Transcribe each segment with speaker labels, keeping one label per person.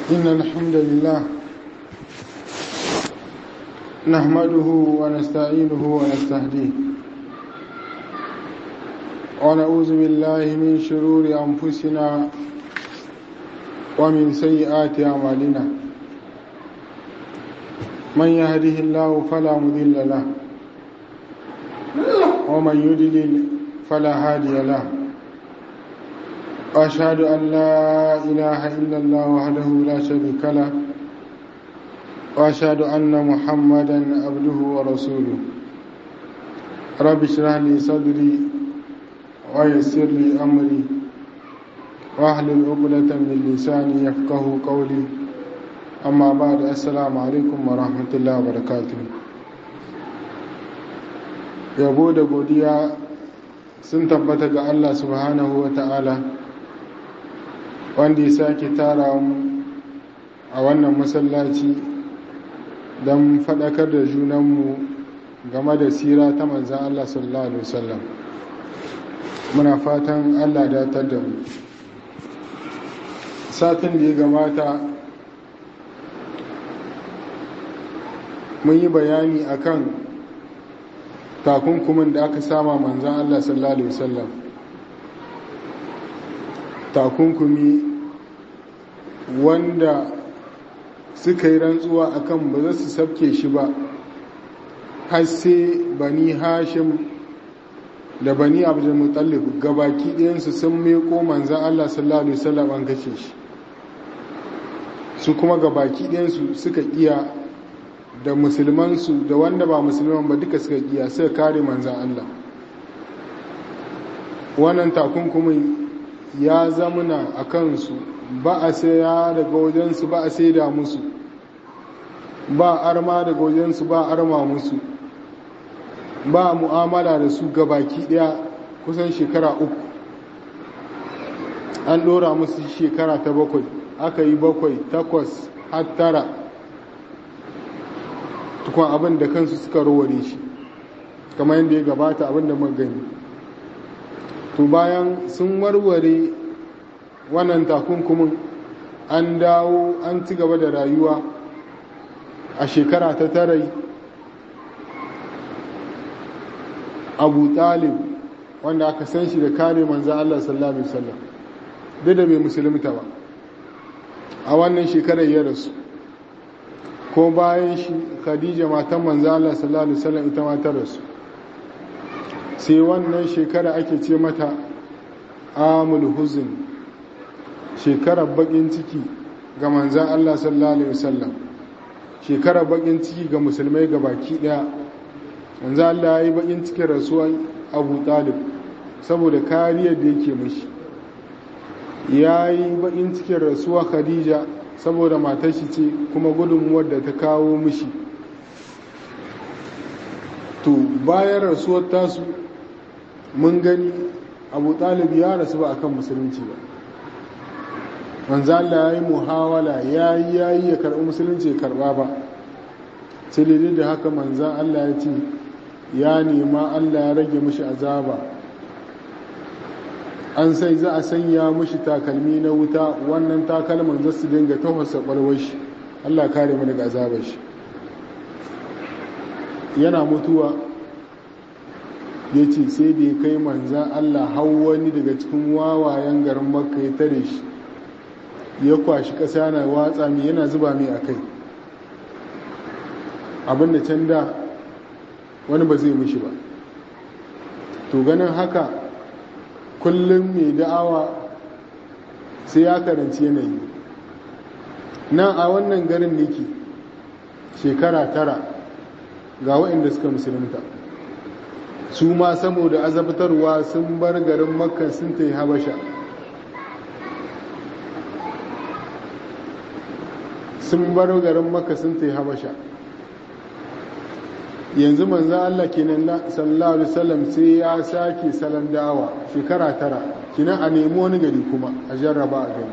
Speaker 1: إن الحمد لله نحمده ونستعينه ونستهديه ونعوذ بالله من شرور أنفسنا ومن سيئات أعمالنا من يهده الله فلا مضل له ومن يضلل فلا هادي له وأشهد أن لا إله إلا الله وحده لا شريك له وأشهد أن محمدا عبده ورسوله رب اشرح لي صدري ويسر لي أمري واحلل عقدة من لساني يفقه قولي أما بعد السلام عليكم ورحمة الله وبركاته yabo da godiya sun tabbata ga Allah subhanahu wa ta'ala wanda ya sake tara mu a wannan masallaci don faɗakar da junanmu game da sira ta manzan Allah sallallahu Alaihi wasallam muna fatan Allah datar da mu satin da ya gamata mun yi bayani akan takunkumin da aka sama manzan Allah sallallahu Alaihi wasallam takunkumi wanda suka yi rantsuwa akan ba za su sabke shi ba har sai bani hashim da bani abdulmutallif gabaki ɗayansu sun meko manzan Allah sallallahu Alaihi wasallam an kashe shi su kuma gabaki ɗayansu suka iya da musulmansu da wanda ba musulman ba duka suka iya suka kare manzan Allah wannan takunkumin ya zamuna a kansu ba a saya daga wajensu ba a saida musu ba arma daga wajensu ba arma musu ba mu'amala da su gabaki daya kusan shekara uku an dora musu shekara ta bakwai aka yi bakwai takwas har tara tukun abin da kansu suka raware shi kamar yadda ya gabata abin da gani to bayan sun warware wannan takunkumin an dawo an ci gaba da rayuwa a shekara ta tarai abu talib wanda aka san shi da kare manzan Allah sallallahu Alaihi wasallam duk da bai musulunta ba a wannan shekarar ya rasu ko bayan shi khadija matan manzan Allah sallallahu Alaihi wasallam ita matar rasu sai wannan shekara ake ce mata amul huzun shekarar bakin ciki ga manzan Allah sallallahu Alaihi wasallam shekarar bakin ciki ga musulmai ga baki daya manzan Allah ya yi bakin cikin rasuwan abu talib saboda kariyar da yake mashi ya yi bakin cikin rasuwa khadija saboda matar shi ce kuma gudunmuwar da ta kawo mishi to bayan rasuwar tasu mun gani abu talib ya rasu ba akan musulunci ba manzo Allah ya yi muhawala ya yi ya yi ya karɓi musulunci ya karɓa ba sai daidai da haka manzan Allah ya ce ya nema Allah ya rage mishi azaba an sai za a sanya mishi takalmi na wuta wannan takalman za su dinga tafasa ɓarwar shi Allah kare mu daga azabar shi yana mutuwa ya ce sai da ya kai manzan Allah hau wani daga cikin wawayen garin makka ya tare shi ya kwashi ƙasa na watsa mai yana zuba mai a kai abinda can da wani ba zai mishi ba to ganin haka kullum mai da'awa sai ya karanci yanayi nan a wannan garin nake shekara tara ga waɗanda suka musulunta su ma saboda azabtarwa sun bar garin makka sun ta yi habasha sun bar garin makka sun ta yi habasha yanzu manzo Allah kenan sallallahu alaihi wasallam sai ya sake salon da'awa shekara tara kinan a nemi wani gari kuma a jarraba a gari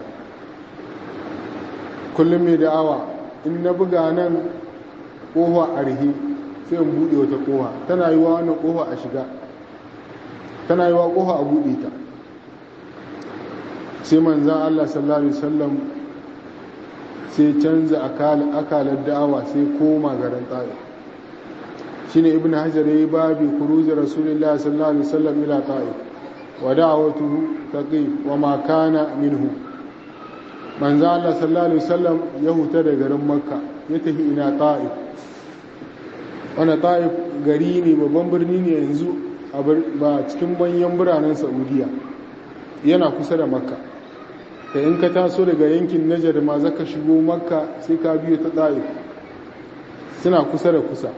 Speaker 1: kullum mai da'awa in na buga nan kowa a rihe sai in buɗe wata kowa tana yi wa wannan kowa a shiga tana yi wa kowa a buɗe ta sai manzan Allah sallallahu alaihi wasallam sai canza akalar da'awa sai koma garin ta'if shine ibn hajar yayi babi kuruzi rasulullah sallallahu alaihi wasallam ila ta'if wa da'awatuhu taqif wa ma kana minhu manzo Allah sallallahu alaihi wasallam ya huta da garin makka ya tafi ina ta'if wanda ta'if gari ne babban birni ne yanzu ba cikin manyan biranen saudiya yana kusa da makka da in ka taso daga yankin najar ma zaka shigo makka sai ka biyo ta ta'if suna kusa da kusa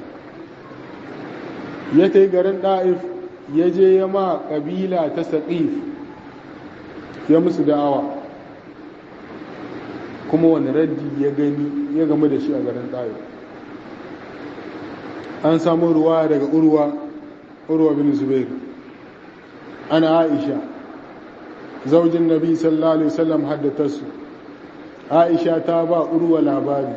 Speaker 1: ya ta garin ɗa'if ya je ya ma ƙabila ta saƙif ya musu da'awa kuma wani raddi ya gani ya game da shi a garin ɗa'if an samu ruwa daga urwa urwa bin zubair ana aisha zaujin nabi sallallahu alaihi wasallam haddatarsu aisha ta ba urwa labari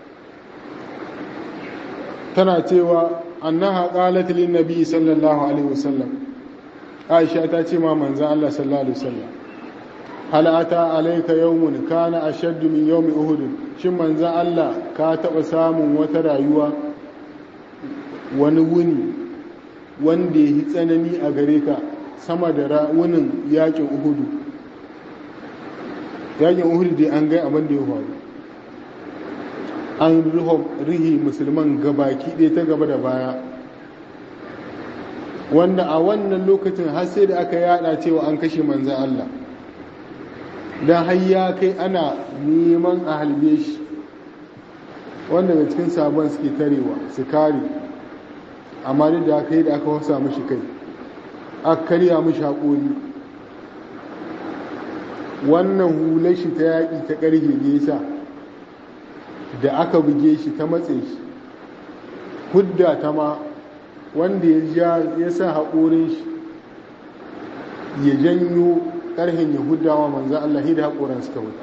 Speaker 1: tana cewa annaha qalat lin nabi sallallahu alaihi wasallam aisha ta ce ma manzon Allah sallallahu alaihi wasallam hal ata alayka yawmun kana ashadd min yawmi uhud shin manzon Allah ka taba samun wata rayuwa wani wuni wanda yi tsanani a gare ka sama da wunin yakin uhudu yakin uhudu dai an gai abin da ya faru an rihi musulman gabaki ɗaya ta gaba da baya wanda a wannan lokacin har sai da aka yada cewa an kashe manzan Allah don har ya kai ana neman a halbe shi wanda daga cikin sabon suke tarewa su kare amma duk da aka yi da aka wasa mashi kai aka karya mashi haƙori wannan hular shi ta yaƙi ta ƙarfe nesa da aka buge shi ta matse shi hudda ta ma wanda ya sa haƙorin shi ya janyo ƙarhen ya huddawa manzan Allah da haƙoran suka wuta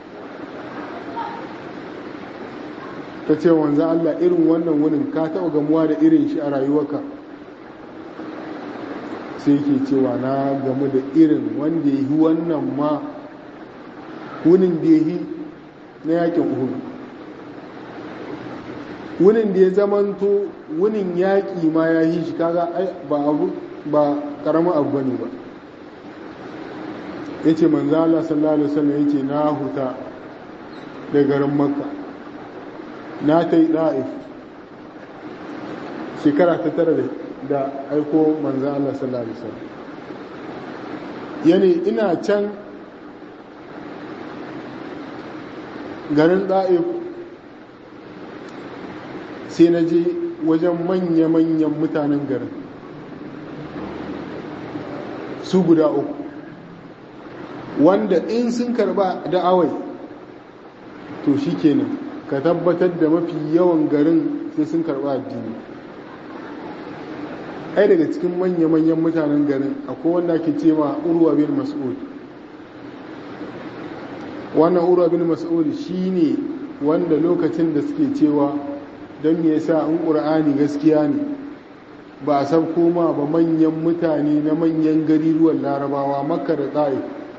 Speaker 1: ta ce manzan Allah irin wannan wunin ka taɓa gamuwa da irin shi a rayuwarka sai ke cewa na gamu da irin wanda ya yi wannan ma wunin da ya yi na yakin uhudu wunin da ya zamanto wunin yaƙi ma ya yi shi kaga ba abu ba ƙaramin abu bane ba ya ce manzo Allah sallallahu alaihi wasallam ya ce na huta da garin makka na ta yi ɗa'if shekara ta tara da aiko manzo Allah sallallahu alaihi wasallam yani ina can garin ɗa'if sai na je wajen manya-manyan mutanen garin su guda uku wanda in sun karba da'awai to shi kenan ka tabbatar da mafi yawan garin sai sun karba addini ai daga cikin manya-manyan mutanen garin akwai wanda ake ce ma urwa bin mas'ud wannan urwa bin mas'ud shine wanda lokacin da suke cewa don me yasa in ƙur'ani gaskiya ne ba a san koma ba manyan mutane na manyan gariruwan larabawa makka da ta'if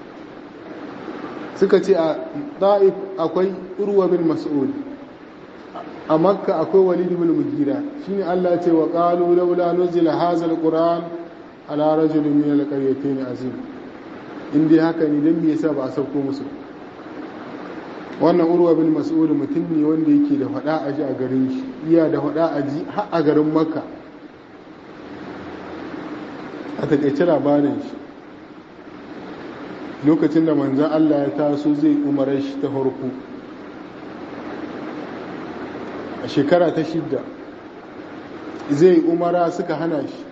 Speaker 1: suka ce a ta'if akwai urwa bin mas'ud a makka akwai walid bin mugira shine Allah ce wa qalu laula nuzila hadha alquran ala rajulin min alqaryatayn azim in dai haka ne dan me yasa ba a sauko musu wannan urwa bin mas'ud mutum ne wanda yake da fada aji a garin shi iya da fada aji har a garin makka a takaice labarin shi lokacin da manzan Allah ya taso zai umarar shi ta farko a shekara ta shidda zai umara suka hana shi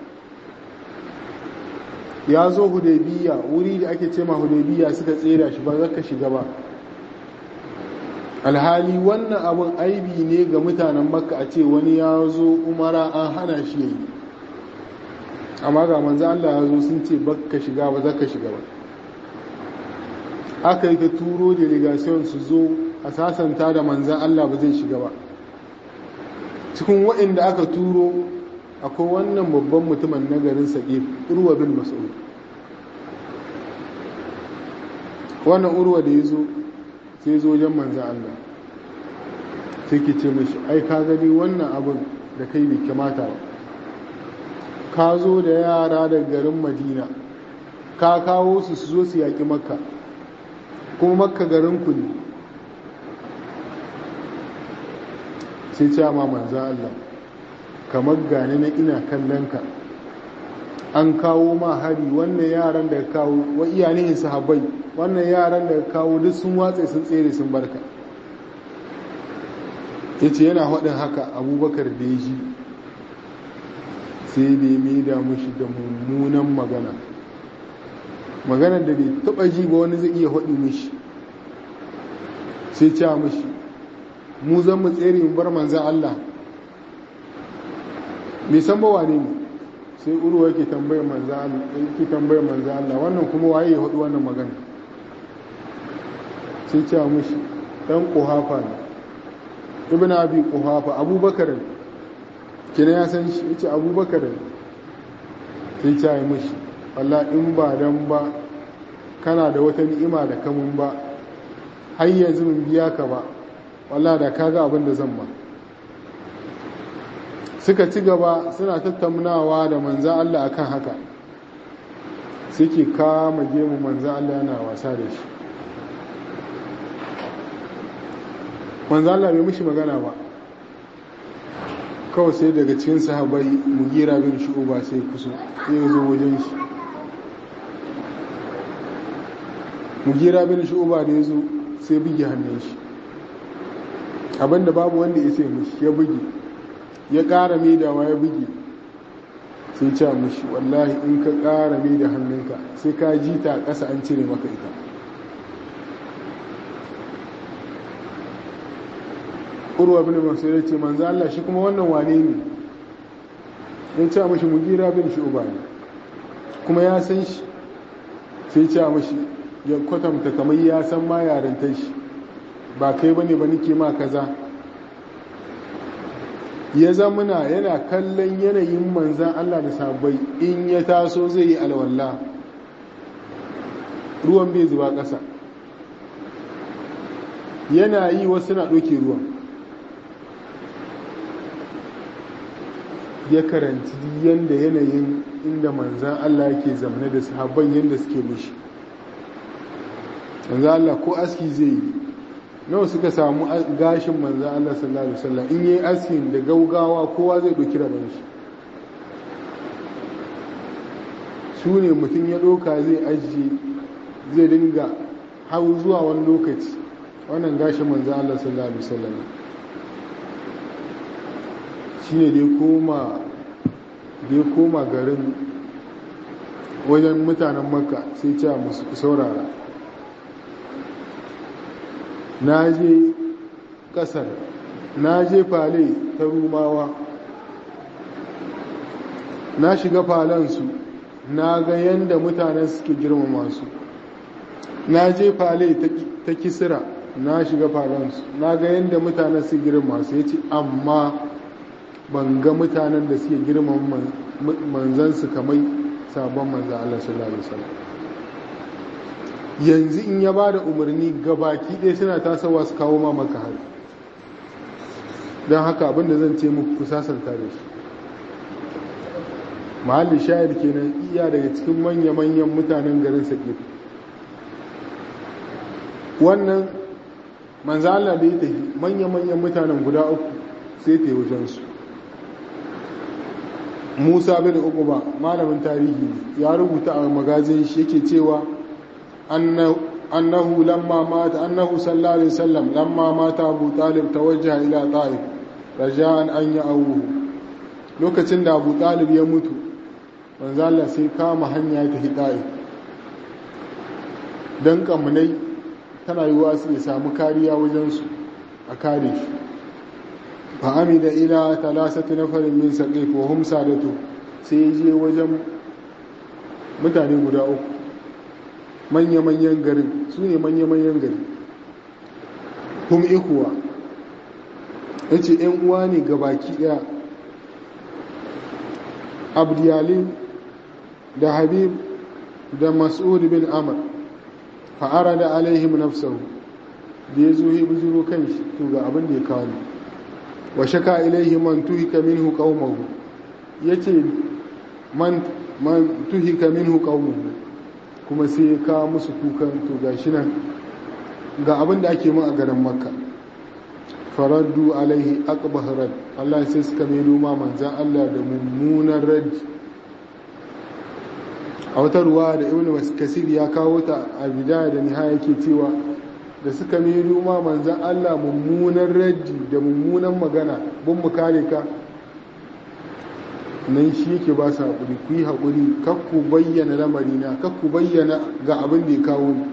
Speaker 1: ya zo hudaybiya wuri da ake ce ma hudaybiya suka tsera shi ba zaka shiga ba alhali wannan abin aibi ne ga mutanen makka a ce wani ya zo umara an hana shi yayi amma ga manzo Allah ya zo sun ce bakka shiga ba zaka shiga ba aka yi ta turo delegation su zo a sasanta da manzan Allah ba zai shiga ba cikin waɗanda aka turo akwai wannan babban mutumin na garin saƙif urwa bin mas'ud wannan urwa da ya zo sai zo wajen manzan Allah sai ki ce mashi ai ka gani wannan abin da kai bai kamata ba ka zo da yara da garin madina ka kawo su su zo su yaƙi makka kuma makka garin ku ne sai ce ma manza Allah kamar gani na ina kallon ka an kawo ma hari wannan yaran da kawo wa iyanihin sahabbai wannan yaran da kawo duk sun watse sun tsere sun barka ya ce yana haɗin haka abubakar da ya ji sai da ya maida mushi da mummunan magana magana da bai taɓa ji ba wani zai iya haɗi mushi sai ce mushi mu zan mu tsere mu bar manzan Allah bai san ba wane ne sai urwa yake tambayar manzan Allah yake tambayar manzan Allah wannan kuma waye ya haɗu wannan magana sai ce mushi dan kuhafa ne ibn abi kuhafa abubakar kina ya san shi yace abubakar sai ce yi mushi Allah in ba dan ba kana da wata ni'ima da kamun ba har yanzu mun biya ka ba wallah da kaga abin da zan ba suka ci gaba suna tattaunawa da manzan Allah akan haka suke kama gemu manzan Allah yana wasa da shi manzan Allah bai mishi magana ba kawai sai daga cikin sahabai mugira bin shu'uba sai kuso sai ya zo wajen shi mugira bin shu'uba da ya zo sai buge hannun shi abinda babu wanda ya sai mishi ya buge ya ƙara maidawa ya buge sai ce mishi wallahi in ka ƙara maida hannunka sai ka ji ta ƙasa an cire maka ita urwa bin masu ya ce manzo Allah shi kuma wannan wane ne ya ce mishi mugira bin shu'uba ne kuma ya san shi sai ce mishi ya kwatanta kamar ya san ma yarintar shi ba kai ba ne ba nike ma kaza ya zamana yana kallon yanayin manzan Allah da sabai in ya taso zai yi alwallah ruwan bai zuba ƙasa yana yi wasu na ɗauke ruwan ya karanci yadda yanayin inda manzan Allah yake zamane da sahabban yadda suke mushi manzan Allah ko aski zai yi nawa suka samu gashin manzan Allah sallallahu Alaihi wasallam in yi askin da gaugawa kowa zai ɗauki rabon shi su ne mutum ya ɗauka zai ajiye zai dinga hau zuwa wani lokaci wannan gashin manzan Allah sallallahu Alaihi wasallam shi ne da ya koma garin wajen mutanen makka sai ce musu saurara na je kasar na je fale ta rumawa na shiga falansu na ga yadda mutanen suke girmama su na je fale ta kisira na shiga falansu na ga yadda mutanen su girma su ya ce amma ban ga mutanen da suke girmama manzansu kamar sabon manzan Allah sallallahu Alaihi wasallam yanzu in ya ba da umarni gabaki ɗaya suna tasowa su kawo ma maka hari don haka abinda zan ce muku ku sasanta da shi mahallin shayar kenan iya daga cikin manya-manyan mutanen garin saƙif wannan manzo Allah da ya tafi manya-manyan mutanen guda uku sai ta yi wajensu musa bin uquba malamin tarihi ya rubuta a magazin shi yake cewa annahu lamma mata annahu sallallahu alaihi wasallam lamma mata abu talib tawajjaha ila ta'if raja'an an ya'awuhu lokacin da abu talib ya mutu manzo Allah sai kama hanya ta hidai dan kamunai tana yiwa su ya samu kariya wajen su a kare shi fa amida ila talasati nafarin min saqif wa hum sadatu sai je wajen mutane guda uku manya-manyan garin su ne manya-manyan gari hum ikuwa ya ce ‘yan uwa ne gabaki ɗaya abdiyalin da habib da mas'ud bin amr fa'ara da alaihim nafsahu da ya zo ya bujiro kan shi to ga abin da ya kawo ne wa shaka ilaihi man tuhika minhu qaumahu yace man man tuhika minhu qaumahu kuma sai ya kawo musu kukan to gashi nan ga abin da ake mun a garin makka faraddu alaihi aqbah rad Allah sai suka mai ma manzan Allah da mummunan rad a wata ruwa da ibnu kasir ya kawo ta a bidaya da nihaya yake cewa da suka mai ma manzan Allah mummunan raddi da mummunan magana bun mu kare ka nan shi yake ba su haƙuri ku yi haƙuri kakku bayyana lamarina kakku bayyana ga abin da ya kawo ni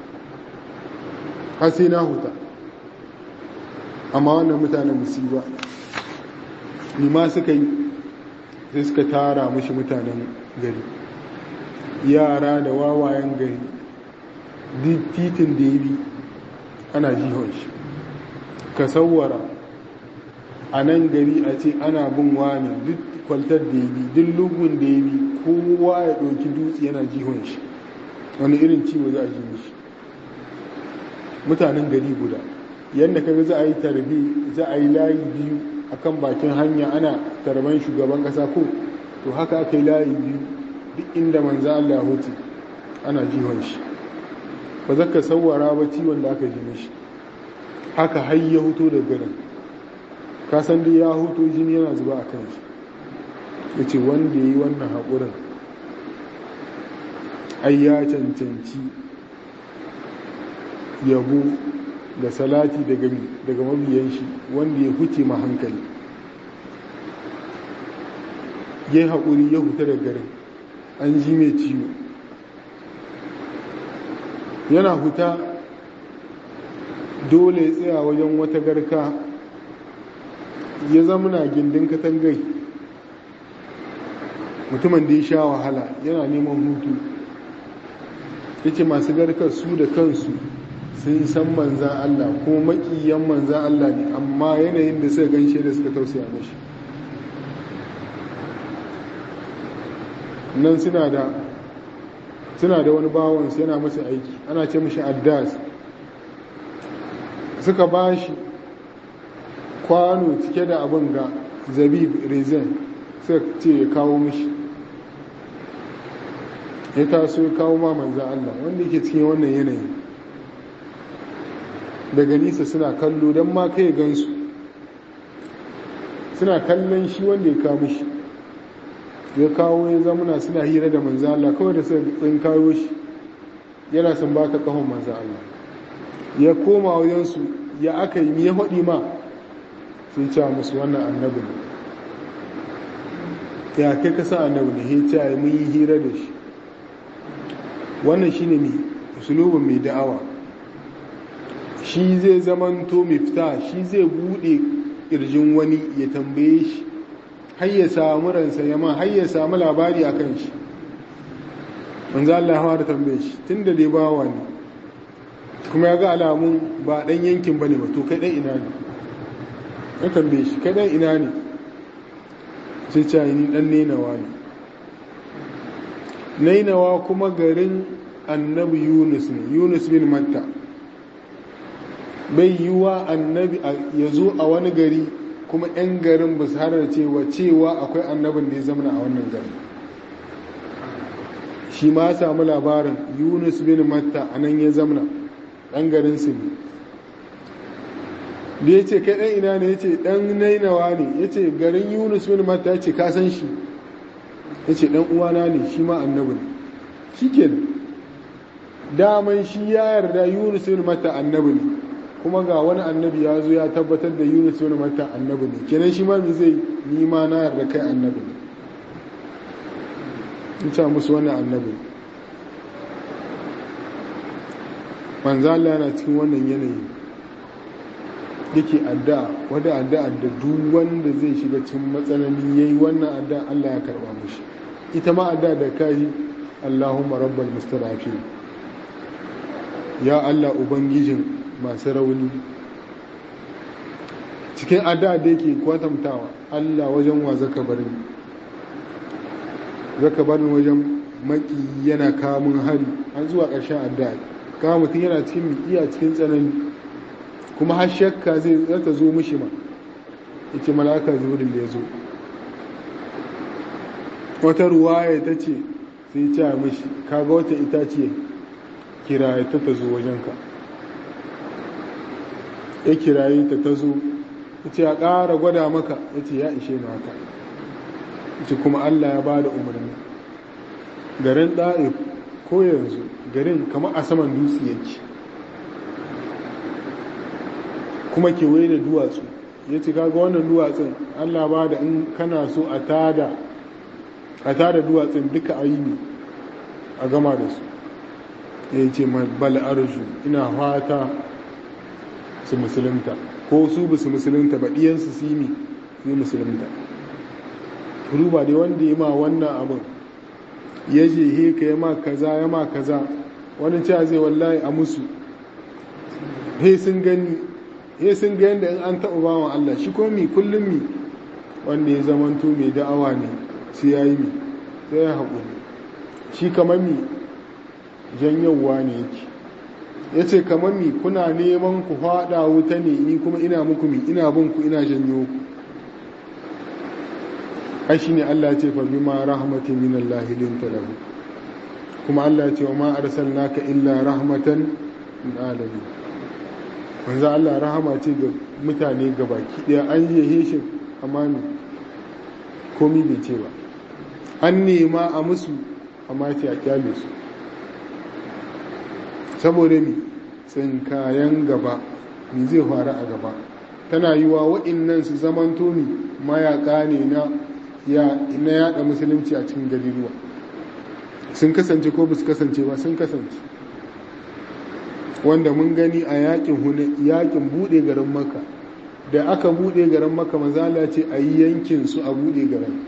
Speaker 1: har sai na huta amma wannan mutanen musiba ni ma suka yi sai suka tara mushi mutanen gari yara da wawayen gari duk titin da ya bi ana jihon shi ka sauwara a nan gari a ce ana bin wani duk kwaltar da ya bi duk lugun da ya bi kowa ya ɗauki dutse yana jihon shi wani irin ciwo za a ji mishi mutanen gari guda yadda kaga za a yi tarbi za a yi layi biyu akan bakin hanya ana tarban shugaban kasa ko to haka aka yi layi biyu duk inda manzo Allah hutu ana jihon shi ba za ka sauwara ba ciwon da aka ji mishi haka har ya huto da garin ka san dai ya huto jini yana zuba a kan shi ya ce wanda ya yi wannan haƙurin ai ya cancanci yabo da salati daga mabiyan shi wanda ya huce ma hankali ya yi haƙuri ya huta da garin an ji mai ciwo yana huta dole ya tsaya wajen wata garka ya zamuna gindin katangai mutumin da ya sha wahala yana neman hutu ya ce masu garkar su da kansu sun san manzan Allah kuma makiyan manzan Allah ne amma yanayin da suka ganshe da suka tausaya mashi nan suna da suna da wani bawansu yana masa aiki ana ce mashi addas suka ba shi kwano cike da abin ga zabib rezen suka ce ya kawo mashi ya taso ya kawo ma manzan Allah wanda yake cikin wannan yanayi daga nisa suna kallo don ma kai gansu suna kallon shi wanda ya kawo shi ya kawo ya zamuna suna hira da manzan Allah kawai da suka tsin kawo shi yana sun baka kahon manzan Allah ya koma wajensu ya aka yi ya haɗi ma sun ce musu wannan annabi ne ya kai kasa annabi ne ya ce mun yi hira da shi wannan shi ne usulubin mai da'awa shi zai zamanto mifta shi zai bude ƙirjin wani ya tambaye shi har ya samu ransa yamma har ya samu labari a kan shi manzo Allah hawa da tambaye shi tun da dai bawa ne kuma ya ga alamun ba ɗan yankin ba ne ba to kai ɗan ina ne ya tambaye shi kai ɗan ina ne sai ce ni ɗan nenawa ne nainawa kuma garin annabi yunus ne yunus bin matta bai yi wa annabi ya zo a wani gari kuma 'yan garin ba su harar cewa cewa akwai annabin da ya zamana a wannan gari shi ma samu labarin yunus bin matta a nan ya zamana ɗan garin su ne da ya ce kai ɗan ina ne ya ce ɗan nainawa ne ya ce garin yunus bin matta ya ce ka san shi ya ce ɗan uwana ne shi ma annabi ne shi ke daman shi ya yarda yunus bin matta annabi ne kuma ga wani annabi ya zo ya tabbatar da yunus bin matta annabi ne kenan shi ma mi zai ni ma na yarda kai annabi ne in ce musu wani annabi manzo Allah yana cikin wannan yanayi yake addu'a wanda addu'a da duk wanda zai shiga cikin matsaloli yayi wannan addu'a Allah ya karba mishi ita ma addu'a da kai Allahumma rabbal mustadafin ya Allah ubangijin masu rauni cikin addu'a da yake kwatantawa Allah wajen wa zaka bar ni zaka bar ni wajen maki yana kamun hari an zuwa ƙarshen addu'a kama mutum yana cikin iya cikin tsanani kuma har shakka zai zata zo mishi ma ya ce mala'ika jibril ya zo wata ruwaya ta ce sai ce a mishi kaga wata itace kiraye ta ta zo wajenka ya kiraye ta ta zo ya ce a ƙara gwada maka ya ce ya ishe na haka ya ce kuma allah ya ba da umarni garin ɗa'if ko yanzu garin kamar a saman dutse yake kuma kewaye da duwatsu ya ce kaga wannan duwatsun allah ba da in kana so a tada a tada duwatsun duka a yi ne a gama da su ya ce bal arju ina fata su musulunta ko su ba su musulunta ba ɗiyansu su yi su musulunta ruba dai wanda ya ma wannan abin ya je heka ya ma kaza ya ma kaza wani cewa zai wallahi a musu he sun gani he sun ga yadda in an taɓa bawan Allah shi ko mi kullum mi wanda ya zamanto mai da'awa ne sai ya yi mi sai ya haƙuri shi kamar mi janyowa ne yake ya ce kamar mi kuna neman ku faɗa wuta ne ni kuma ina muku mi ina bin ku ina janyo ku ai shine Allah ya ce fa bima rahmatin min Allah linta lahu kuma Allah ya ce wa ma arsalnaka illa rahmatan lil alamin manzo Allah rahama ce ga mutane gabaki daya an yi shi amma ne komai bai ce ba an nema a musu amma ce a kyale su saboda mi tsinkayen gaba mi zai faru a gaba tana yi wa wa'innan su zamanto mi mayaka ne na na yada musulunci a cikin gariruwa sun kasance ko su kasance ba sun kasance wanda mun gani a yakin yakin bude garin maka da aka bude garin maka mazala ce a yi yankin su a bude garin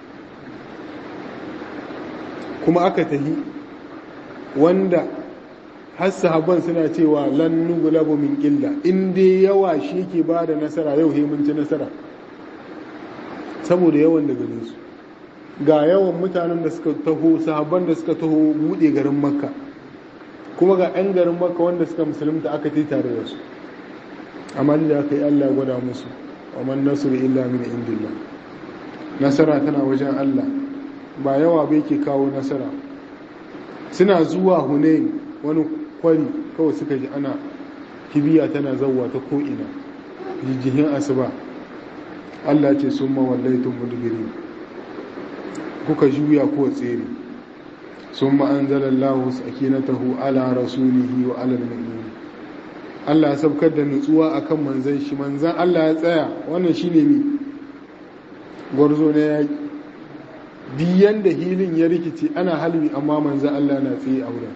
Speaker 1: kuma aka tahi wanda har sahabban suna cewa lan nuglabu min illa in dai yawa shi ke ba da nasara yau he mun ci nasara saboda yawan da gare su ga yawan mutanen da suka taho sahabban da suka taho bude garin makka kuma ga 'yan garin makka wanda suka musulunta aka ti tare da su amma da aka yi allah gwada musu wa man nasru illa min indillah nasara tana wajen allah ba yawa bai ke kawo nasara suna zuwa hunain wani kwari kawai suka ji ana kibiya tana zauwa ta ko'ina jijjihin asuba Allah ce sun mawallaitun mudubiri kuka juya ko tsere sun ma'anzalallahu sakinatahu ala rasulihi wa alal mu'minin Allah ya sabkar da nutsuwa akan manzan shi manzan Allah ya tsaya wannan shine mi gwarzo na yaki biyan da hilin ya rikice ana halbi amma manzan Allah na tsaye a wurin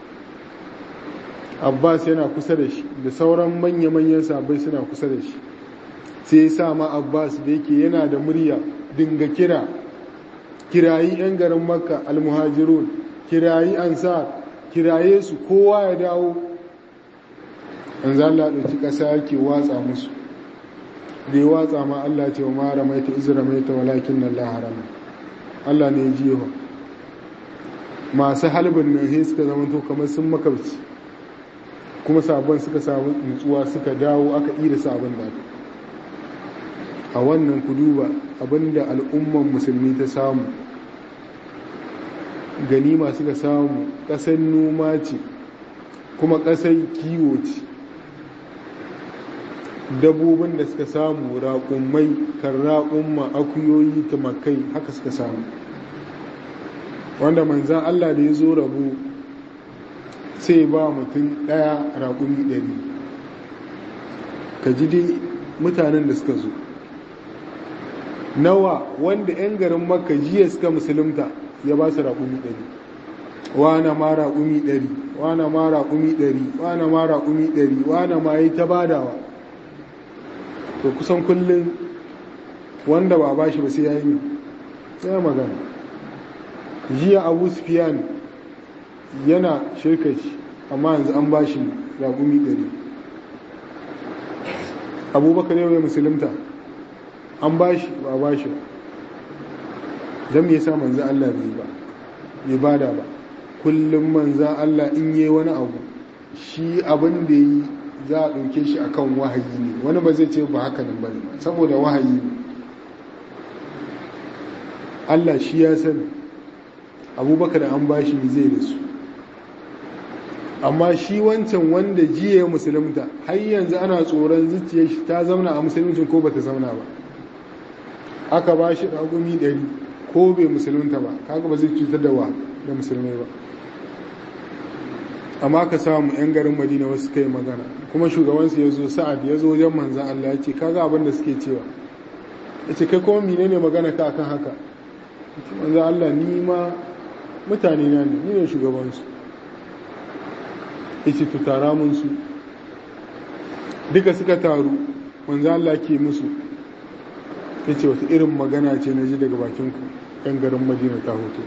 Speaker 1: Abbas yana kusa da shi da sauran manya-manyan sabai suna kusa da shi sai ya sa ma abbas da yake yana da murya dinga kira kirayi 'yan garin makka almuhajirun kirayi ansar kiraye su kowa ya dawo an zalla ɗauki ƙasa yake watsa musu da ya watsa ma allah ce wa mara maita izira maita walakin nan laharama allah ne ya jiwa masu halibin nan sai suka zama to kamar sun makabci kuma sabon suka samu nutsuwa suka dawo aka ida sabon da a wannan ku duba abinda al'umman musulmi ta samu ganima suka samu ƙasar noma ce kuma ƙasar kiwo ce dabobin da suka samu raƙummai kan raƙumma akuyoyi tumakai haka suka samu wanda manzan Allah da ya zo rabu sai ba mutum ɗaya raƙumi ɗari ka ji dai mutanen da suka zo nawa wanda 'yan garin makka jiya suka musulunta ya ba su raƙumi ɗari wana ma raƙumi ɗari wana ma raƙumi ɗari wana ma raƙumi ɗari wana ma yi ta badawa to kusan kullum wanda ba ba shi ba sai ya yi sai magana jiya abu sufiyan yana shirka shi amma yanzu an ba shi raƙumi ɗari abubakar yau ya musulunta an ba shi ba ba shi zan me yasa manzan Allah bai ba bai bada ba kullum manzan Allah in yi wani abu shi abin da yi za a ɗauke shi akan wahayi ne wani ba zai ce ba haka nan bane saboda wahayi Allah shi ya sani abubakar an bashi zai da su amma shi wancan wanda jiya musulunta har yanzu ana tsoron zuciyar shi ta zauna a musuluncin ko bata zauna ba aka ba shi ɗagumi ɗari ko bai musulunta ba kaga ba zai cutar da wa da musulmai ba amma ka samu 'yan garin madina wasu kai magana kuma shugabansu ya zo sa'ad ya zo wajen manzan Allah ya ce kaga abin da suke cewa ya ce kai kuma mine ne magana ka akan haka manzan Allah ni ma mutane na ne ni ne shugabansu ya ce tutara mun su duka suka taru manzan Allah ke musu ya ce wata irin magana ce na ji daga bakinku 'yan garin madina ta hoto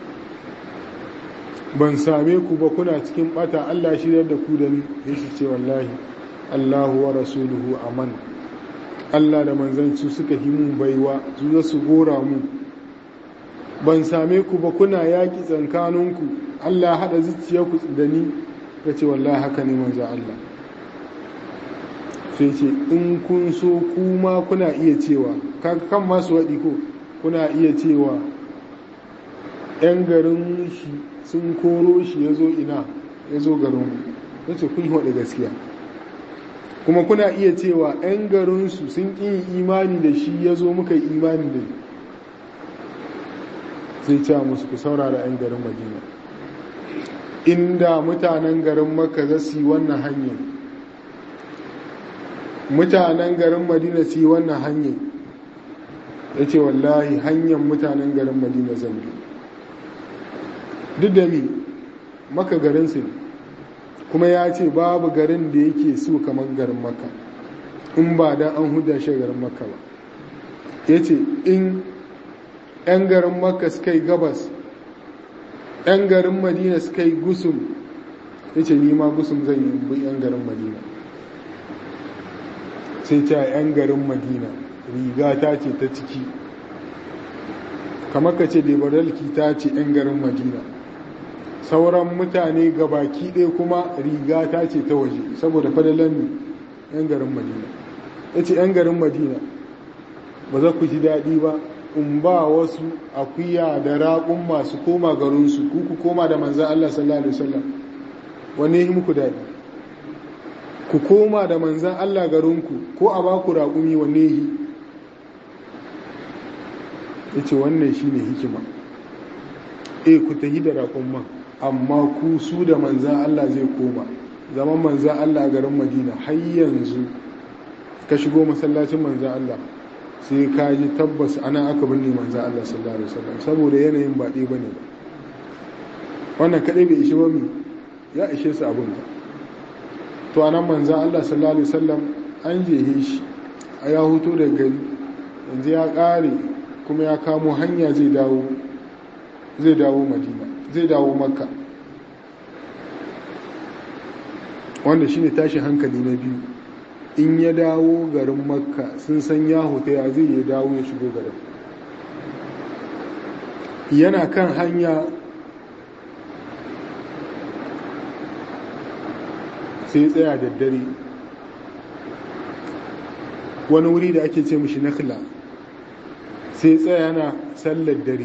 Speaker 1: ban same ku ba kuna cikin bata Allah shiryar da ku da ni ya shi ce wallahi Allahu wa rasuluhu aman Allah da manzanci suka yi mun baiwa su za su gora mu ban same ku ba kuna yaƙi tsankaninku Allah haɗa zuciyarku da ni ya ce wallahi haka ne manzo Allah sai ce in kun so kuma kuna iya cewa kan masu waɗi ko kuna iya cewa 'yan garin shi sun koro shi ya zo ina ya zo garinmu ya ce kun haɗe gaskiya kuma kuna iya cewa 'yan garinsu sun ƙi imani da shi ya zo muka yi imani da zai ce musu ku saurara 'yan garin madina inda mutanen garin maka za su yi wannan hanyar mutanen garin madina su yi wannan hanyar ya ce wallahi hanyar mutanen garin madina zan bi duk da mi maka garinsu ne kuma ya ce babu garin da yake so kamar garin maka in ba da an huda shi garin maka ba ya ce in 'yan garin maka suka yi gabas 'yan garin madina suka yi gusum ya ce nima gusum zai yi bi 'yan garin madina sai ce 'yan garin madina riga ta ce ta ciki kamar ka ce debaralki ta ce 'yan garin madina sauran mutane baki ɗaya kuma riga ta ce ta waje saboda fadalan ne 'yan garin madina ya ce 'yan garin madina ba za ku ji daɗi ba in ba wasu akuya da raƙun masu koma garinsu ku ku koma da manzan Allah sallallahu Alaihi wasallam wanne yi muku daɗi ku koma da manzan Allah garinku ko a ba ku raƙumi wanne yi ya ce wannan shi ne hikima e ku tahi da raƙun man amma ku su da manzan Allah zai koma zaman manzan Allah a garin madina har yanzu ka shigo masallacin manzan Allah sai ka ji tabbas ana aka binne manzan Allah sallallahu alaihi wasallam saboda yanayin ba ɗaya bane ba wannan kadai bai ishe ba mu ya ishe su abin ka to anan manzan Allah sallallahu alaihi wasallam an jehe shi a ya huto da gari yanzu ya ƙare kuma ya kamo hanya zai dawo zai dawo madina zai dawo makka wanda shine tashin hankali na biyu in ya dawo garin makka sun san ya hota ya zai ya dawo ya shigo garin yana kan hanya sai tsaya da dare wani wuri da ake ce mishi nakla sai tsaya yana sallar dare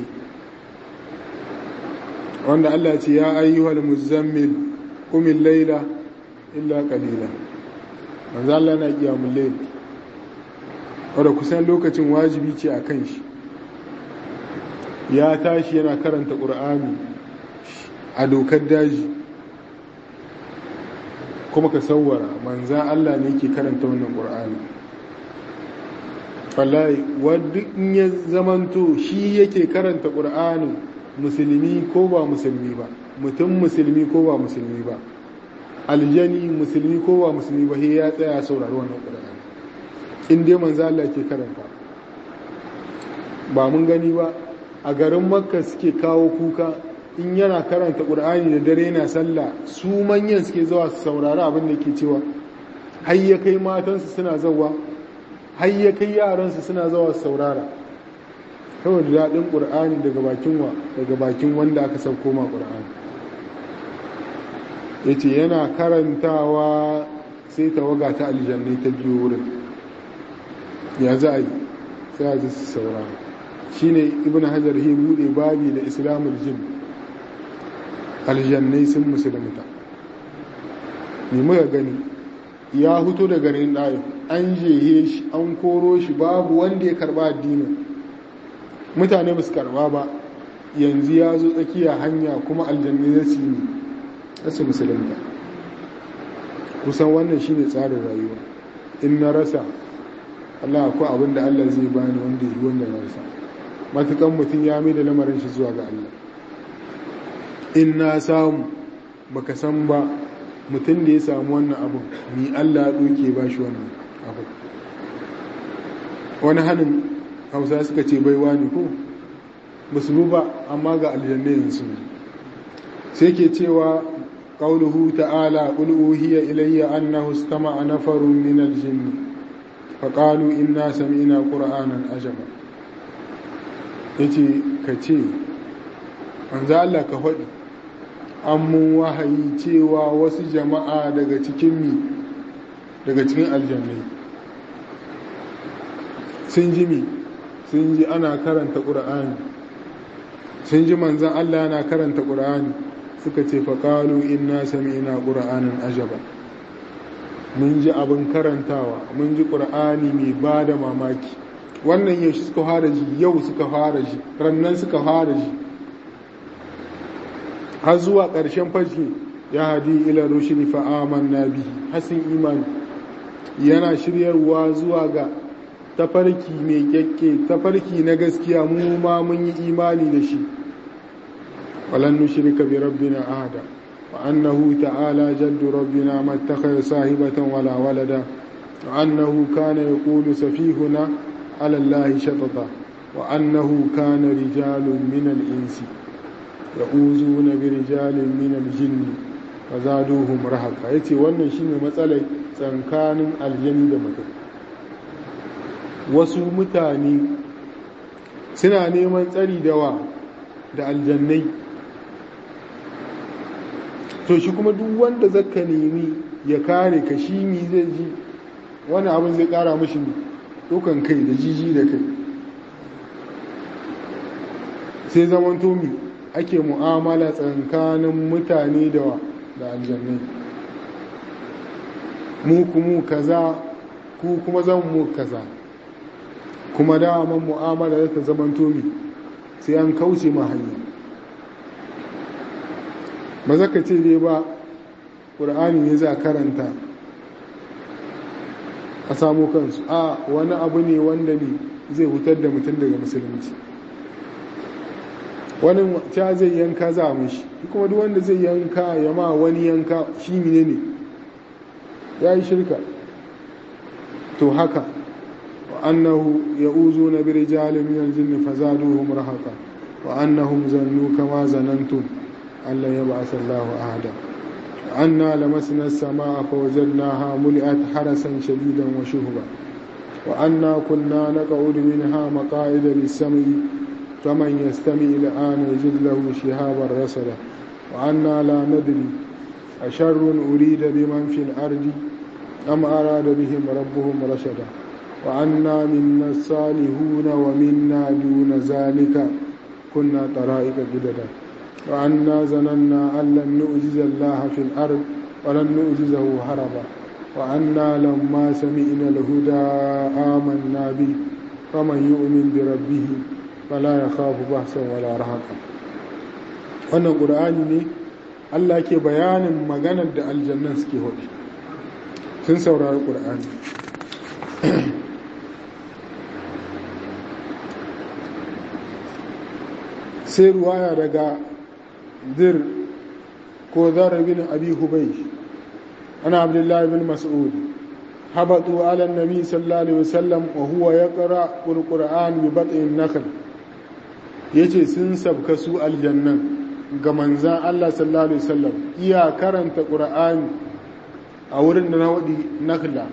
Speaker 1: wanda Allah ce ya ayyuhal muzammil qumil layla illa qalila manzo Allah na kiyamul layl wanda kusan lokacin wajibi ce a kan shi ya tashi yana karanta qur'ani a dokar daji kuma ka sauwara manzan Allah ne ke karanta wannan qur'ani wallahi wadda in ya zamanto shi yake karanta qur'anin musulmi ko ba musulmi ba mutum musulmi ko ba musulmi ba aljani musulmi ko ba musulmi ba ya tsaya saurari wannan ƙur'ani in dai manzo Allah ke karanta ba mun gani ba a garin makka suke kawo kuka in yana karanta ƙur'ani da dare yana sallah su manyan suke zuwa su saurari abin da ke cewa har ya kai matansu suna zawa har ya kai yaransu suna zawa su saurara saboda daɗin ƙur'ani daga bakin wa daga bakin wanda aka sauko ma ƙur'ani ya ce yana karantawa sai tawaga ta aljannai ta biyo wurin ya za a yi sai a ji su saurara shine ibn hajar ya bude babi da islamul jin aljannai sun musulunta ne muka gani ya huto da garin ɗayo an jehe shi an koro shi babu wanda ya karba addinin mutane ba su karba ba yanzu ya zo tsakiya hanya kuma aljannai za su yi su musulunta kusan wannan shine tsarin rayuwa in na rasa Allah akwai abin da Allah zai bani wanda yi wanda na rasa matukan mutum ya mai da lamarin shi zuwa ga Allah in na samu baka san ba mutum da ya samu wannan abu ni Allah ya ɗoke ba shi wannan abu wani hannun hausa suka ce baiwa ne ko musulmi ba amma ga aljannayin su sai ke cewa ƙauluhu ta'ala ƙul'uhiya ilayya annahu istama'a nafarun min aljinni faƙalu inna sami'na qur'anan ajaba yace ka ce an za Allah ka faɗi an mun wahayi cewa wasu jama'a daga cikin mi daga cikin aljannai sun ji mi sun ji ana karanta ƙura'ani sun ji manzan Allah yana karanta ƙura'ani suka ce faƙalu inna sami'na ƙura'anin ajaba mun ji abin karantawa mun ji ƙura'ani mai ba da mamaki wannan yau suka fara ji yau suka fara ji rannan suka fara ji har zuwa ƙarshen fashi ya hadi ila rushdi fa amanna bihi hasin imani yana shiryarwa zuwa ga tafarki mai kyakke tafarki na gaskiya mu ma mun yi imani da shi walan nushrika bi rabbina ahada wa annahu ta'ala jaddu rabbina ma ittakhadha sahibatan wala walada wa annahu kana yaqulu safihuna ala allahi shatata wa annahu kana rijalun min al-insi ya'uzuna bi rijalin min al-jinni fa zaduhum rahaqa yace wannan shine matsalar tsankanin aljanni da mutum wasu mutane suna neman tsari dawa da aljannai to shi kuma duk wanda zaka nemi ya kare ka shi mi zai ji wani abin zai kara mashi dukan kai da jiji da kai sai zaman tomi ake mu'amala tsakanin mutane da da aljannai mu kuma kaza ku kuma zan mu kaza kuma daman mu'amala da ta zaman tomi sai an kauce ma hanya ba za ka ce dai ba ƙur'ani ne za karanta a samu kansu a wani abu ne wanda ne zai hutar da mutum daga musulunci wani ta zai yanka za a shi kuma duk wanda zai yanka ya ma wani yanka shi ne ne ya yi shirka to haka وأنه يؤوزون برجال من الجن فزادوهم رهقا وأنهم ظنوا كما ظننتم أن لا يبعث الله أحدا وأنا لمسنا السماء فوجدناها ملئت حرسا شديدا وشهبا وأنا كنا نقعد منها مقاعد للسمع فمن يستمع الآن يجد له شهابا رصدا وأنا لا ندري أشر أريد بمن في الأرض أم أراد بهم ربهم رشدا وعنا منا الصالحون ومنا دون ذلك كنا طرائق جددا وعنا ظننا أن لن نؤجز الله في الأرض ولن نؤجزه هربا وعنا لما سمعنا الهدى آمنا به فمن يؤمن بربه فلا يخاف بحثا ولا رهقا wannan ƙur'ani ne Allah ke bayanin maganar da aljannan suke hudu sun saurari ƙur'ani sai ruwaya daga dir ko zarar bin abi hubai ana abdullahi bin mas'ud habatu ala nabi sallallahu alaihi wasallam wa huwa yaqra alquran bi bat'in nakhl yace sun sabka su aljannan ga manzan Allah sallallahu alaihi wasallam iya karanta qur'ani a wurin da na wadi nakhla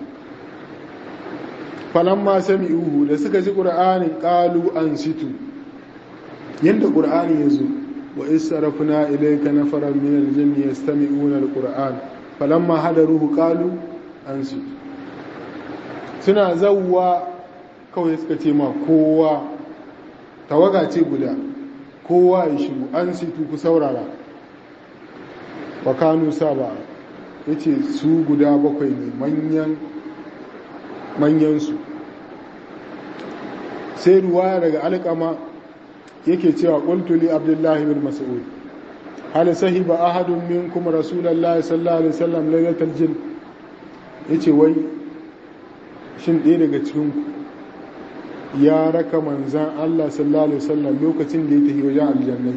Speaker 1: falamma sami'uhu da suka ji qur'anin qalu ansitu yadda ƙur'ani ya zo wa isarafuna ilaika nafaran min aljinni yastami'una alquran falamma hadaruhu qalu ansu suna zawwa kawai suka ce ma kowa tawaga ce guda kowa ya shigo an situ ku saurara wa kanu saba ya ce su guda bakwai ne manyan manyansu sai ruwa daga alƙama yake cewa ƙultuli abdullahi bin mas'ud hal sahiba ahadun minkum rasulullahi sallallahu alaihi wasallam lailatul jin yace wai shin ɗaya daga cikin ku ya raka manzan Allah sallallahu alaihi wasallam lokacin da ya tafi wajen aljannai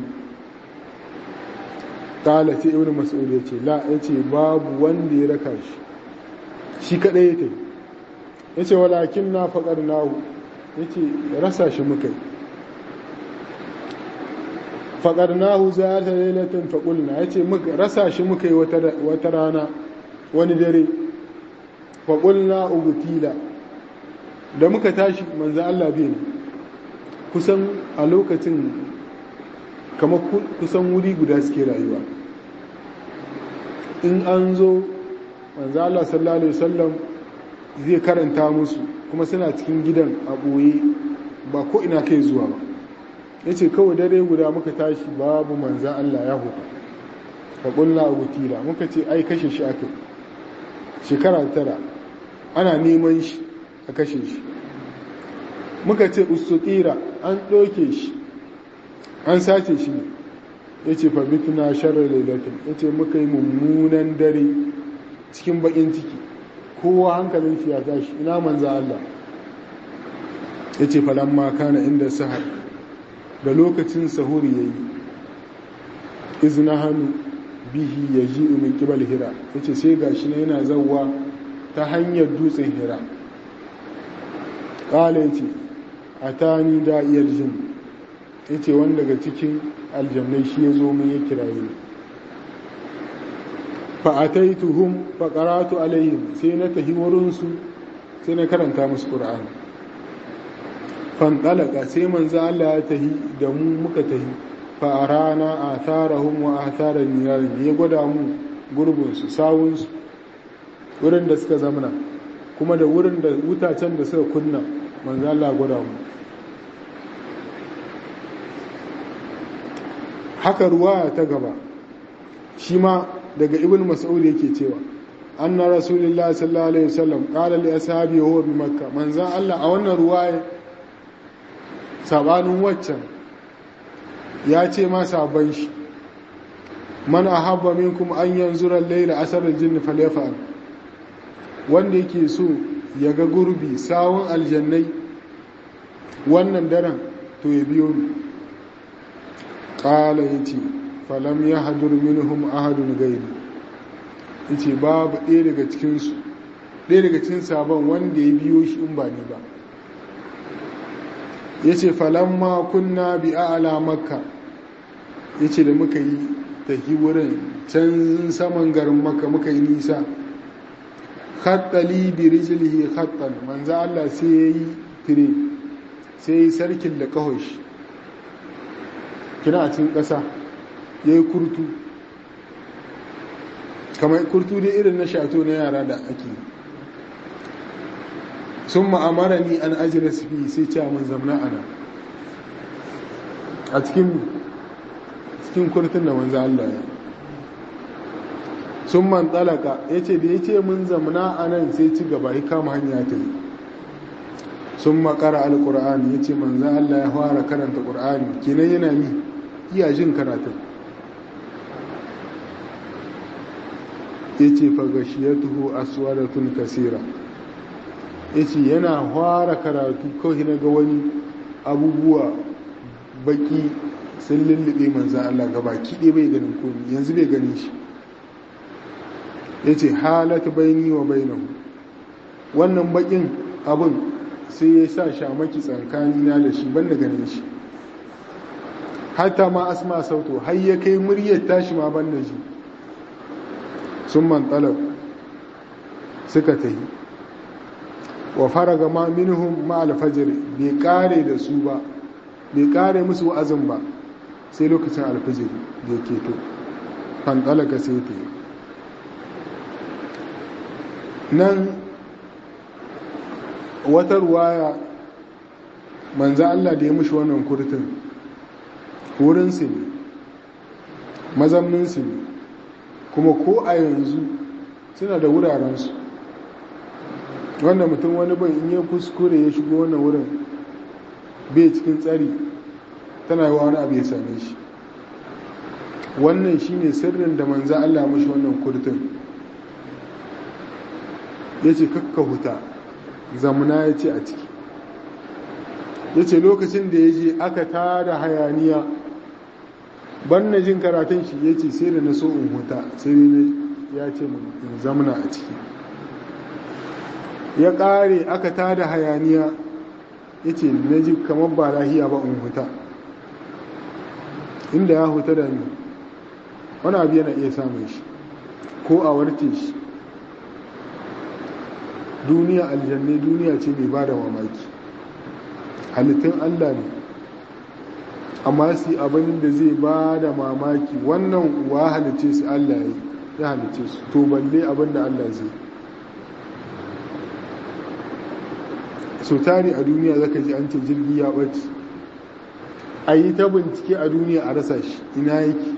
Speaker 1: kala ce ibnu mas'ud yace la yace babu wanda ya raka shi shi kadai ya tafi yace walakin na faqarnahu yace rasa shi muka yi faƙarnahu za ta lailatin faƙulna ya ce rasa shi muka yi wata rana wani dare faƙulna ugutila da muka tashi manzo Allah biyu kusan a lokacin kama kusan wuri guda suke rayuwa in an zo manzo Allah sallallahu alaihi wasallam zai karanta musu kuma suna cikin gidan a ɓoye ba ko ina kai zuwa ba ya ce kawai dare guda muka tashi babu manzan Allah ya huta ka ƙulla a gutila muka ce ai kashe shi aka shekara tara ana neman shi a kashe shi muka ce ustuƙira an ɗauke shi an sace shi ne ya ce fabituna sharar lailatin ya ce muka yi mummunan dare cikin baƙin ciki kowa hankalin shi ya tashi ina manzan Allah ya ce falamma kana inda sahar da lokacin sahuri ya yi izina hannu bihi ya ji umin kibal hira ya ce sai ga shi yana zauwa ta hanyar dutsen hira ƙala ya ce a ta ni da'iyar jin ya ce wanda daga cikin aljannai shi ya zo min ya kiraye ni fa'ataituhum faƙaratu alayhim sai na tahi wurinsu sai na karanta musu ƙura'ani fanɗalaka sai manzo Allah ya tahi da mu muka tahi farana a tarahun wa a tara nirarin ya gwada mu gurbinsu sawunsu wurin da suka zamana kuma da wurin da wutacen da suka kunna manzo Allah gwada mu haka ruwa ta gaba shi ma daga ibn mas'ud yake cewa anna rasulullahi sallallahu alaihi wasallam qala li ashabi huwa bi makkah manzo Allah a wannan ruwaya sabanin waccan ya ce ma sabon shi man ahabba minkum an yanzura layla asarar jinni falyafa'al wanda yake so ya ga gurbi sawun aljannai wannan daren to ya biyo ni qala yace falam yahdur minhum ahadun gairi yace babu ɗaya daga cikin su ɗaya daga cikin sabon wanda ya biyo shi in ba ni ba ya ce falamma kunna bi a'ala makka ya ce da muka yi tafi wurin can saman garin makka muka yi nisa khattali bi rijlihi khattan manzo Allah sai yayi tire sai yayi sarkin da kahoshi kina a cikin ƙasa yayi kurtu kamar kurtu dai irin na shato na yara da ake sun ma'amara ni an ajiyar fi sai ce mun zamna ana a cikin cikin kurtun da manzo Allah ya sun man tsalaka ya ce da ya ce mun zamna a nan sai ci gaba ya kama hanya ta yi sun makara alkur'ani ya ce manzo Allah ya fara karanta ƙur'ani kenan yana mi iya jin karatun ya ce fagashiyatuhu aswadatun kasira ya ce yana fara karatu kawai na ga wani abubuwa baki sun lullube manzan Allah gaba kiɗe bai ganin komi yanzu bai ganin shi ya ce halata baini wa bainahu wannan bakin abin sai ya sa shamaki tsankanina da shi ban da ganin shi hatta ma asma sauto har ya kai muryar tashi ma ban da shi sun man talab suka ta yi wa faraga ma minhum ma alfajir bai kare da su ba bai kare musu wa'azin ba sai lokacin alfajir da ya keto fantalaka sai ta yi nan wata ruwaya manza Allah da ya mushi wannan kurtun wurinsu ne mazamninsu ne kuma ko a yanzu suna da wurarensu wanda mutum wani ban in ya kuskure ya shigo wannan wurin bai cikin tsari tana yi wani abu ya same shi wannan shine sirrin da manza Allah mashi wannan kurtun ya ce kakka huta zamuna ya ce a ciki ya ce lokacin da ya je aka tada hayaniya ban na jin karatun shi ya ce sai da na so in huta sai ya ce in zamuna a ciki ya ƙare aka tada hayaniya ya ce na ji kamar ba lahiya ba in huta inda ya huta da ni wani abu yana iya samun shi ko a warke shi duniya aljanne duniya ce mai ba da mamaki halittun allah ne amma su abin da zai ba da mamaki wannan wa halice su allah ya halice su to balle abin da allah zai so tari a duniya zaka ji an ce jirgi ya ɓace a yi ta bincike a duniya a rasa shi ina yake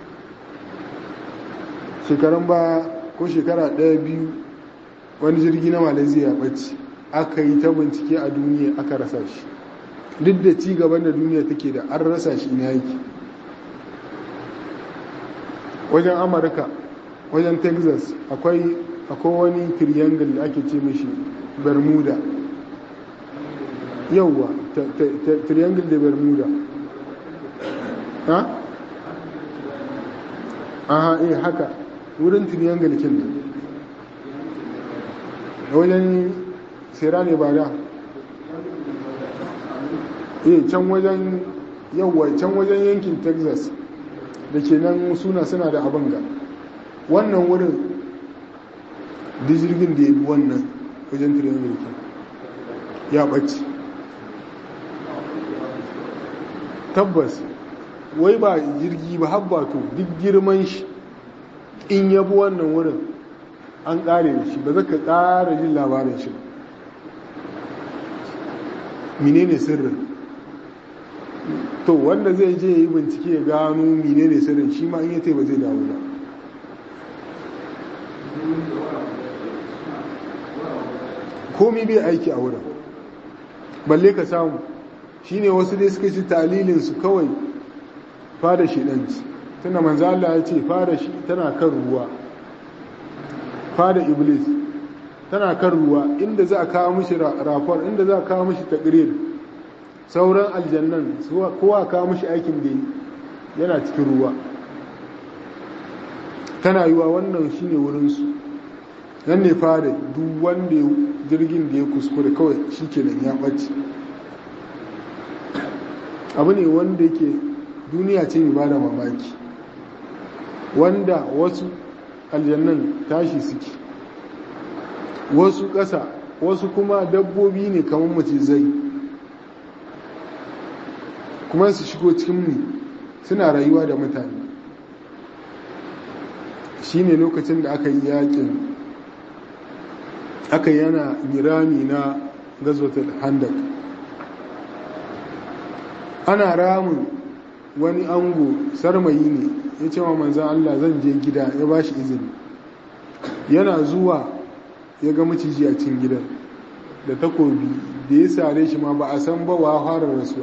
Speaker 1: shekaran ba ko shekara ɗaya biyu wani jirgi na malaysia ya ɓace aka yi ta bincike a duniya aka rasa shi duk da ci gaban da duniya take da an rasa shi ina yake wajen amurka wajen texas akwai wani triangle da ake ce mashi bermuda yauwa triangle da bermuda ha? aha eh haka wurin triangle kin nan wajen sera ne ba da eh can wajen yauwa can wajen yankin texas da ke nan suna suna da abin ga wannan wurin jirgin da ya bi wannan wajen triangle kin ya ɓace tabbas wai ba jirgi ba habbato duk girman shi in yabi wannan wurin an ƙare da shi ba zaka ƙara jin labarin shi menene sirrin to wanda zai je yi bincike ya gano menene sirrin shi ma in yace ba zai dawo ba komi bai aiki a wurin balle ka samu shine wasu dai suka ci talilin su kawai fada shi ɗanci tunda manzo Allah ya ce fada shi tana kan ruwa fada iblis tana kan ruwa inda za a kawo mishi rafar inda za a kawo mishi takrir sauran aljannan kowa kawo mishi aikin da yana cikin ruwa tana yiwa wannan shine wurinsu nan ne fada duk wanda jirgin da ya kuskure kawai shi kenan ya ɓace abu ne wanda yake duniya ce mai bada mamaki wanda wasu aljannan tashi suke wasu ƙasa wasu kuma dabbobi ne kamar macizai kuma su shigo cikin mu suna rayuwa da mutane shi ne lokacin da aka yi yakin aka yana mirami na gazwatar handak ana ramin wani ango sarmayi ne ya ce wa manzan Allah zan je gida ya ba shi izini yana zuwa ya ga maciji a cikin gidan da takobi da ya sare shi ma ba a san ba wa fara rasuwa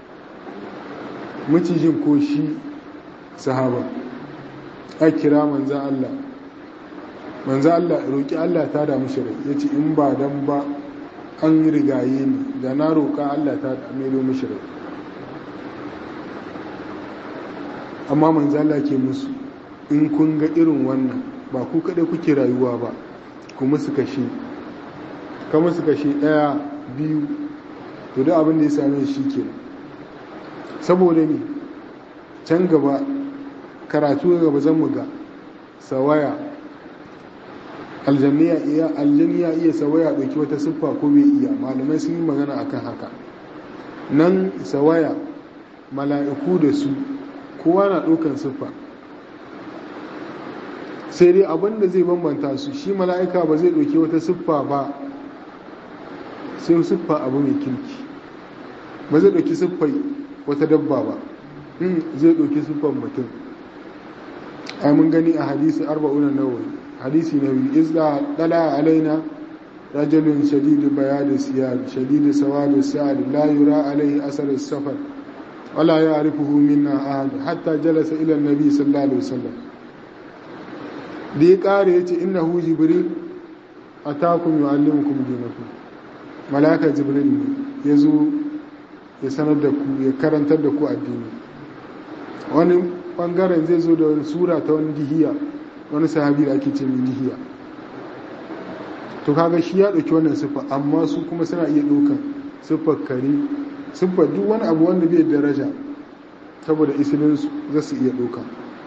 Speaker 1: macijin ko shi sahaba a kira manzan Allah manzan Allah roƙi Allah ta damu shi rai ya ce in ba dan ba an rigaye ni da na roƙa Allah ta melo mishi rai amma manzala ke musu in kun ga irin wannan ba ku kaɗai kuke rayuwa ba ku musu kashe ka musu kashe ɗaya biyu to da abin da ya same shi ke saboda ne can gaba karatu gaba zan mu ga sawaya aljanni ya iya sawaya ɗauki wata siffa ko bai iya malamai sun yi magana akan haka nan sawaya mala'iku da su kowa na ɗaukan siffa sai dai abin da zai bambanta su shi mala'ika ba zai ɗauki wata siffa ba sai siffa abu mai kirki ba zai ɗauki siffai wata dabba ba zai ɗauki siffar mutum ai mun gani a hadisi arba'una nawawi hadisi na biyu izda dala alaina rajulun shadidu bayadi siyad shadidu sawadu sa'ad la yura alaihi asar safar wala ya'rifuhu minna ahad hatta jalasa ila an-nabi sallallahu alaihi wasallam da ya kare yace innahu jibril atakum yu'allimukum dinakum malaka jibril ne yazo ya sanar da ku ya karantar da ku addini wani bangaren zai zo da wani sura ta wani dihiya wani sahabi da ake ce min dihiya to kaga shi ya ɗauki wannan siffa amma su kuma suna iya ɗaukan siffar kare siffar duk wani abu wanda bai daraja saboda isilinsu za su iya ɗauka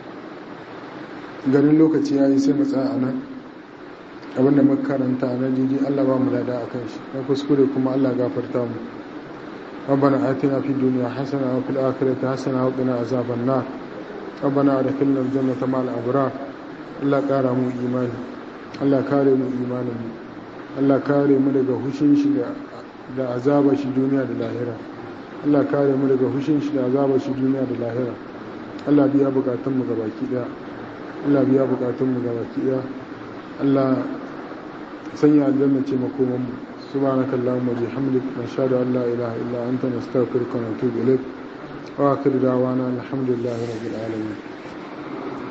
Speaker 1: ganin lokaci ya yi sai matsa a nan abinda makaranta na jiji allah ba mu lada a kan shi na kuskure kuma allah gafarta mu ربنا آتنا في الدنيا حسنة وفي الآخرة حسنة وقنا عذاب النار ربنا أدخلنا الجنة مع الأبرار الله كاره mu imani Allah kare mu imanin mu Allah kare mu daga hushin shi da azaba shi duniya da lahira Allah kare mu daga hushin shi da azaba shi duniya da lahira Allah biya bukatun mu gabaki daya Allah biya bukatun mu gabaki daya Allah sanya aljanna ce makoman mu سبحانك اللهم وبحمدك نشهد ان لا اله الا انت نستغفرك ونتوب اليك واخر دعوانا الحمد لله رب العالمين